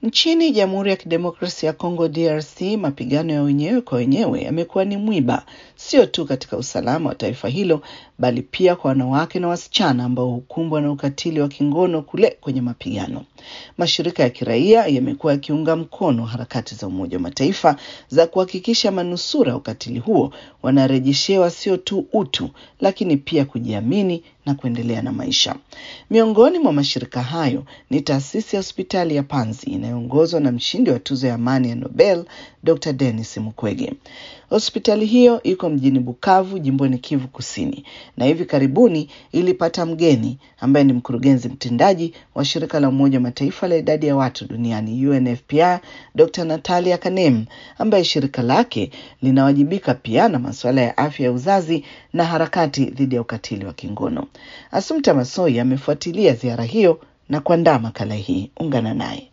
Nchini Jamhuri ya Kidemokrasia ya Kongo DRC, mapigano ya wenyewe kwa wenyewe yamekuwa ni mwiba sio tu katika usalama wa taifa hilo, bali pia kwa wanawake na wasichana ambao hukumbwa na ukatili wa kingono kule kwenye mapigano. Mashirika ya kiraia yamekuwa yakiunga mkono harakati za Umoja wa Mataifa za kuhakikisha manusura ukatili huo wanarejeshewa sio tu utu, lakini pia kujiamini na kuendelea na maisha. Miongoni mwa mashirika hayo ni taasisi ya hospitali ya Panzi inayoongozwa na mshindi wa tuzo ya amani ya Nobel Dr. Denis Mukwege. Hospitali hiyo iko mjini Bukavu, jimboni Kivu Kusini, na hivi karibuni ilipata mgeni ambaye ni mkurugenzi mtendaji wa shirika la Umoja wa Mataifa la idadi ya watu duniani UNFPA, Dr. Natalia Kanem, ambaye shirika lake linawajibika pia na masuala ya afya ya uzazi na harakati dhidi ya ukatili wa kingono. Asumta Masoi amefuatilia ziara hiyo na kuandaa makala hii. Ungana naye.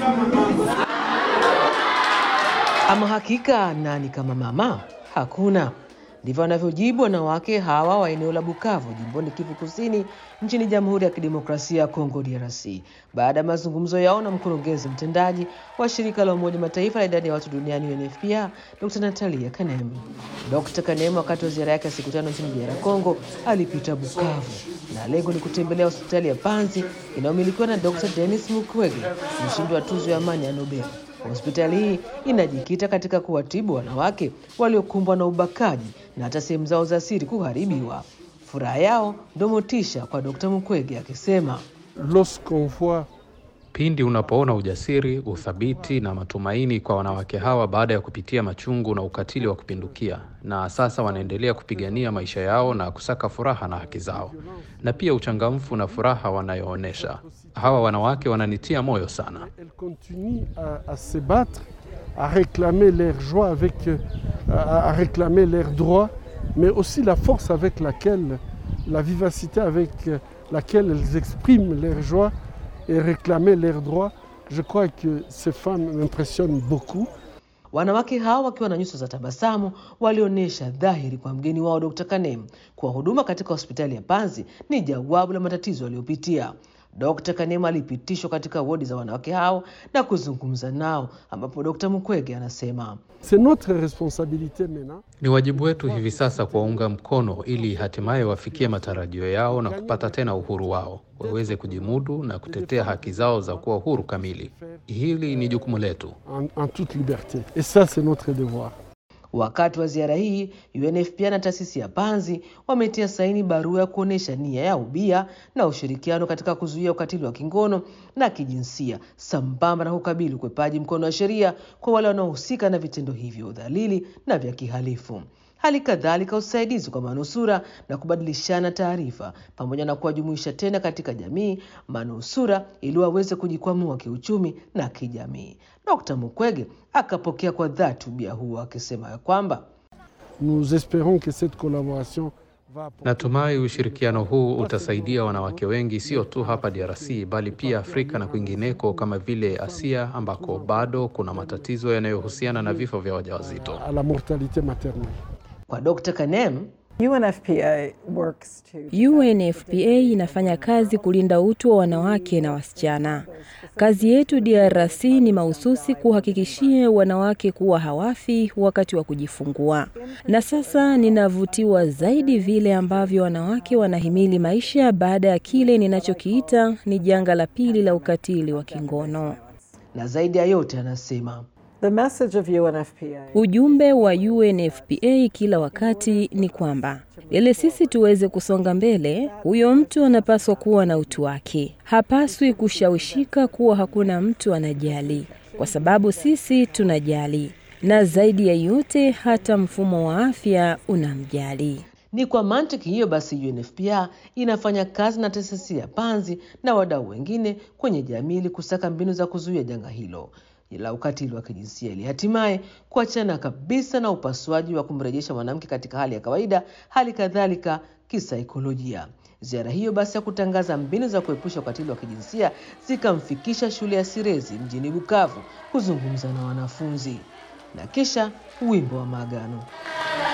Ama hakika nani kama mama? Hakuna. Ndivyo wanavyojibu wanawake hawa wa eneo la Bukavu, jimboni Kivu Kusini, nchini Jamhuri ya Kidemokrasia ya Kongo, DRC, baada ya mazungumzo yao na mkurugenzi mtendaji wa shirika la Umoja Mataifa la idadi ya watu duniani UNFPA, Dr. Natalia Kanem. Dr. Kanem wakati wa ziara yake ya siku tano nchini DR Congo alipita Bukavu na lengo ni kutembelea hospitali ya Panzi inayomilikiwa na Dr. Denis Mukwege, mshindi wa tuzo ya amani ya Nobel. Hospitali hii inajikita katika kuwatibu wanawake waliokumbwa na ubakaji na hata sehemu zao za siri kuharibiwa. Furaha yao ndio motisha kwa Dr. Mukwege akisema, Lorsqu'on voit Pindi unapoona ujasiri, uthabiti na matumaini kwa wanawake hawa baada ya kupitia machungu na ukatili wa kupindukia, na sasa wanaendelea kupigania maisha yao na kusaka furaha na haki zao, na pia uchangamfu na furaha wanayoonyesha, hawa wanawake wananitia moyo sana. elles continuent à, à se battre, à réclamer leur joie, avec, euh, à, à réclamer leurs droits, mais aussi la force avec laquelle, la vivacité avec euh, laquelle elles expriment leur joie et réclamer leurs droits. Je crois que ces femmes m'impressionnent beaucoup. wanawake hawa wakiwa na nyuso za tabasamu walionyesha dhahiri kwa mgeni wao Dr. Kanem kuwa huduma katika hospitali ya Panzi ni jawabu la matatizo aliyopitia. Dr. Kanema alipitishwa katika wodi za wanawake hao na kuzungumza nao, ambapo Dr. Mukwege anasema C'est notre responsabilité maintenant. Ni wajibu wetu hivi sasa kuwaunga mkono ili hatimaye wafikie matarajio yao na kupata tena uhuru wao, waweze kujimudu na kutetea haki zao za kuwa huru kamili. Hili ni jukumu letu. en, en toute liberté. Et ça, c'est notre devoir. Wakati wa ziara hii UNFPA na taasisi ya Panzi wametia saini barua ya kuonyesha nia ya ubia na ushirikiano katika kuzuia ukatili wa kingono na kijinsia sambamba na kukabili ukwepaji mkono wa sheria kwa wale wanaohusika na vitendo hivyo udhalili na vya kihalifu. Hali kadhalika usaidizi kwa manusura na kubadilishana taarifa pamoja na kuwajumuisha tena katika jamii manusura ili waweze kujikwamua kiuchumi na kijamii. Dkt. Mukwege akapokea kwa dhati ubia huo akisema ya kwamba Nous espérons que cette collaboration va apporter Natumai ushirikiano huu utasaidia wanawake wengi, sio tu hapa DRC bali pia Afrika na kwingineko kama vile Asia ambako bado kuna matatizo yanayohusiana na vifo vya wajawazito. à la mortalité maternelle. kwa Dkt. Kanem UNFPA works to UNFPA inafanya kazi kulinda utu wa wanawake na wasichana. Kazi yetu DRC ni mahususi kuhakikishia wanawake kuwa hawafi wakati wa kujifungua. Na sasa ninavutiwa zaidi vile ambavyo wanawake wanahimili maisha baada ya kile ninachokiita ni janga la pili la ukatili wa kingono. na zaidi ya yote anasema the message of UNFPA Ujumbe wa UNFPA kila wakati ni kwamba ili sisi tuweze kusonga mbele, huyo mtu anapaswa kuwa na utu wake. Hapaswi kushawishika kuwa hakuna mtu anajali, kwa sababu sisi tunajali, na zaidi ya yote, hata mfumo wa afya unamjali. Ni kwa mantiki hiyo basi UNFPA inafanya kazi na taasisi ya Panzi na wadau wengine kwenye jamii ili kusaka mbinu za kuzuia janga hilo la ukatili wa kijinsia ili hatimaye kuachana kabisa na upasuaji wa kumrejesha mwanamke katika hali ya kawaida, hali kadhalika kisaikolojia. Ziara hiyo basi ya kutangaza mbinu za kuepusha ukatili wa kijinsia zikamfikisha shule ya Sirezi mjini Bukavu kuzungumza na wanafunzi na kisha wimbo wa maagano.